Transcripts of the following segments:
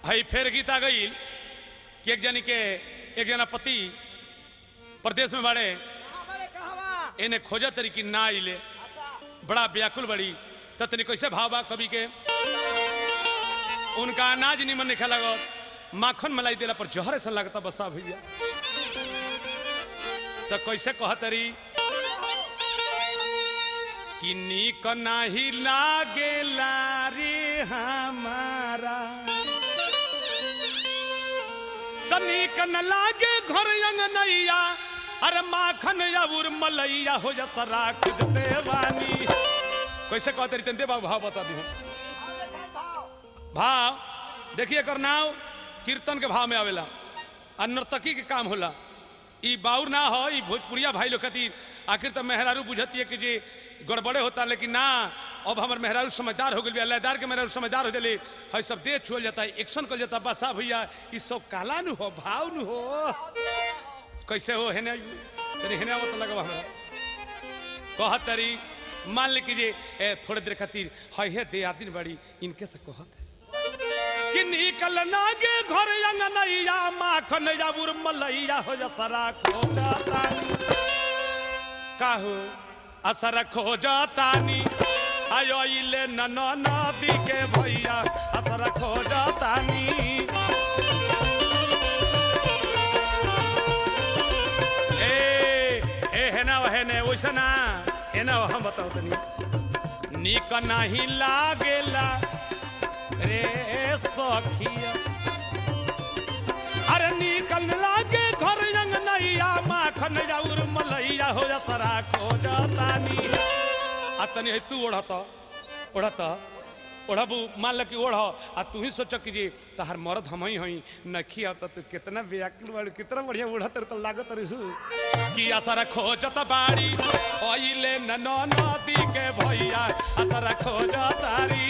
हई फिर गीत आ गई कि एक जनी के एक जना पति प्रदेश में बाड़े कहाँ बड़े कहाँ बा इन्हें खोजा तरी की ना आइले अच्छा बड़ा व्याकुल बड़ी त तनी कैसे भाव बा कवि के उनका अनाज निमन निखे लगत माखन मलाई देला पर जहर ऐसा लगता बसा भैया तो कैसे कह तरी कि नीक नाही लागेला रे हमारा त नीक न लागे घर अंगनैया अरे माखन अबुर मलैया हो जा राख देवानी कैसे कहते रही तंते बाबू भाव बता दी भाव देखा भाव भाव देखिए एकर नाव कीर्तन के भाव में आवेला आ नर्तकी के काम होला ई बाउर ना हो ई भोजपुरिया भाई लोग खातिर आखिर तो मेहरारू बुझती है कि जी गड़बड़े होता लेकिन ना अब हमार मेहरारू समझदार हो गई लयदार के मेहरारू समझदार हो गए है सब देह छुअल जाता है एक्शन कर जाता बस आ भैया ई सब काला नु हो भाव नु हो कैसे हो हेने तेरे हेने आवत लगवा हमरा कहत तरी मान ले कीजिए ए, थोड़े देर खातिर है हे दे आदिन बड़ी इनके से कहत कि निकल नागे घर अंगनैया माखन जाबुर मलैया हो जा सरा खो जातानी काहू असर खो जातानी आयो इले नन नदी के भैया असर खो जातानी ए ए हेना हेने वैसा ना हेना हम बताओ तनी निक नहीं लागेला रे सखिया अरे निकल लागे घर रंग नैया माखन जाउर मलैया हो जा सरा खो जातानी आ तनी है तू ओढ़त ओढ़त ओढ़बू मान ल कि ओढ़ आ तू ही सोच कि जी तहार मर्द हम ही हई नखी आता तू कितना व्याकुल बाड़ी कितना बढ़िया ओढ़त तो लागत रहू कि असर खोजत बाड़ी ओइले न नदी के भैया असर खोजतारी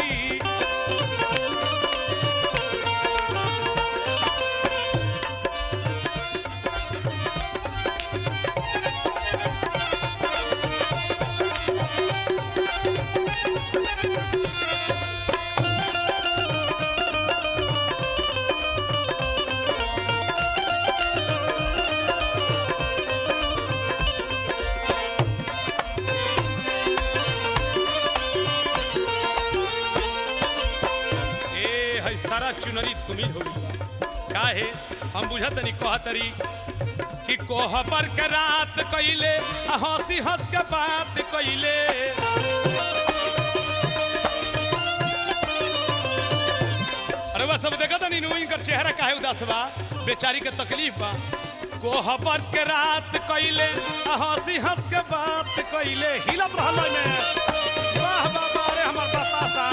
ए है सारा चुनरी तुमिल हो गई बा काहे हम बुझत नहीं कहतरी कि कोहबर के रात कइले आ हंसी हंस के बात कइले अरे वह सब देखत नहीं नु इनकर चेहरा काहे उदास बा बेचारी के तकलीफ बा कोहबर के रात कइले आ हंसी हंस के बात कइले हिलत रहल में वाह बाबा रे हमर बतासा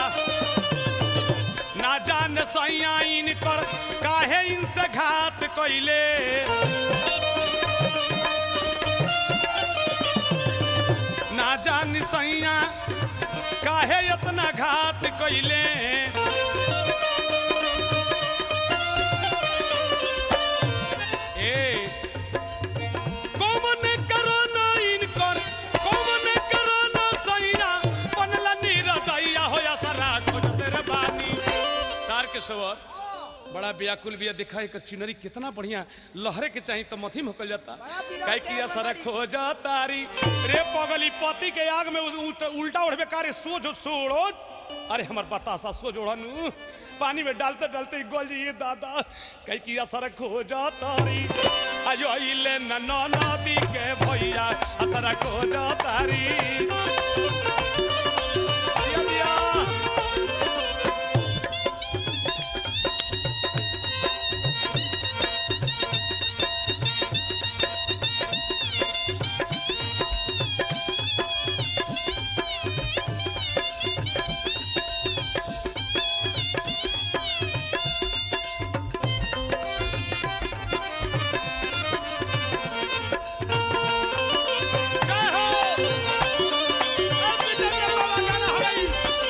ना जान सैया इनकर काहे इनसे घात कइले ना जान सैया काहे इतना घात कइले ए कौन करो ना इनकर कौन करो ना सैया बनला नीरदैया होया सारा खोजते रे बानी तार के सवर बड़ा व्याकुल बिया दिखाई कर चुनरी कितना बढ़िया लहरे के चाहिए तो मथी मुकल जाता बड़ा बिगड़ काहे के किया सारा बड़ी। खोजा तारी रे पगली पति के आग में उस- उल्टा- उल्टा उड़बे कारे सोझो सोड़ो अरे हमार बतासा सोझ ओढ़नु पानी में डालते डालते गोल जी दादा कहीं किया सारा खोजा तारी आयो इले न न नदी के भैया सारा खोजा तारी दिया दिया जय हो अब विजय के बाबा गाना हो गई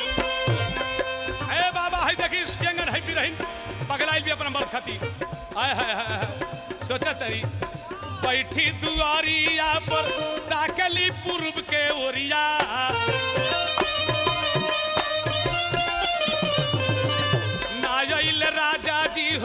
ए बाबा है देखी स्केंगन है बिरहिन पगलाइल भी अपना मर्द खाती आय हाय हाय हाय सोचा तरी बैठी दुआरिया पर ताकली पूर्व के ओरिया नायल राजा जी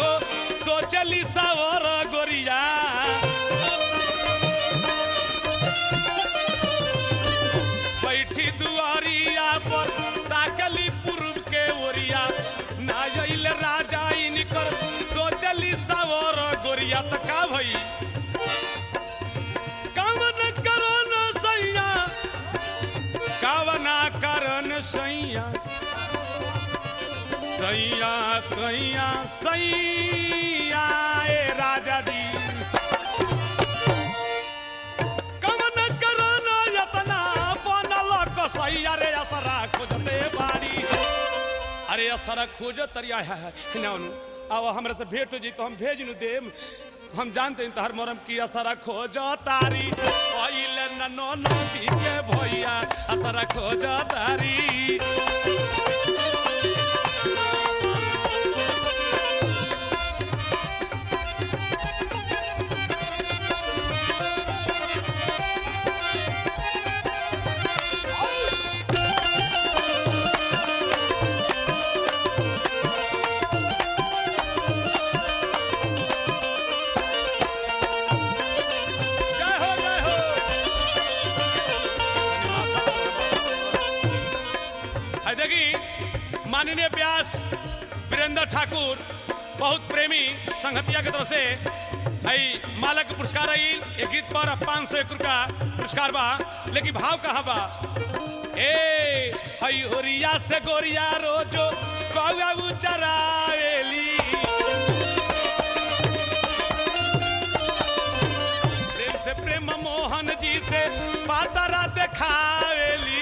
सैया सैया कैया सैया ए राजा जी कमन करना यतना बनल कसैया रे असरा खोजते बाड़ी अरे असरा खोज तरिया है है ना उनु अब हमरा से भेंट हो जी तो हम भेज नु देम हम जानते हैं तहर मोरम की असरा खोज तारी ओइल ननो नदी के भैया असरा खोज तारी जय हो जय हो है देखी माननीय व्यास वीरेंद्र ठाकुर बहुत प्रेमी संगतिया के तरफ से है मालक के पुरस्कार आई ये गीत पर पाँच सौ एक रुपया पुरस्कार बा लेकिन भाव कहाँ बा ए हई ओरिया से गोरिया रोजो कौआ चराएली प्रेम से प्रेम मोहन जी से पातरा देखावेली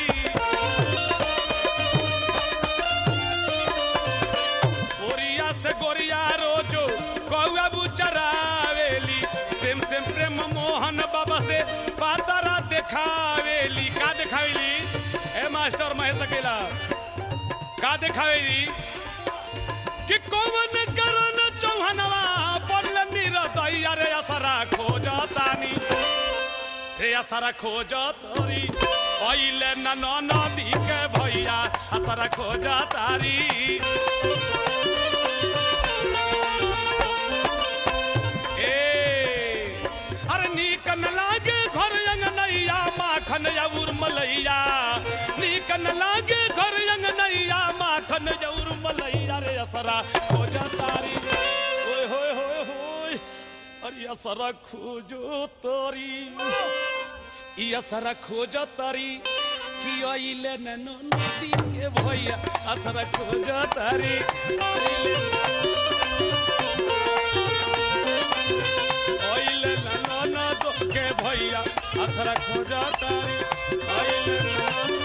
ओरिया से गोरिया रोजो कौआ बुचरावेली प्रेम से प्रेम मोहन बाबा से पातरा देखावेली का देखावेली ए मास्टर महेश अकेला का देखावेली कि कौन करन चौहनवा पड़ल निरदैया रे असरा खोजतानी रे असरा खोजतरी ओइले न न नदी के भैया असरा खोजतारी ए अरे नीक न लागे घर अंगनैया माखन जौर मलैया नीक न लागे घर अंगनैया माखन जौर मलैया रे असरा खोजा तारी ओए होए होए होए अरे असरा खोजो तारी ई असरा खोजो तारी कि अइले न नदी के भैया असरा खोजो तारी अइले न ननद के भैया असरा खोजा तारी अइले न ननद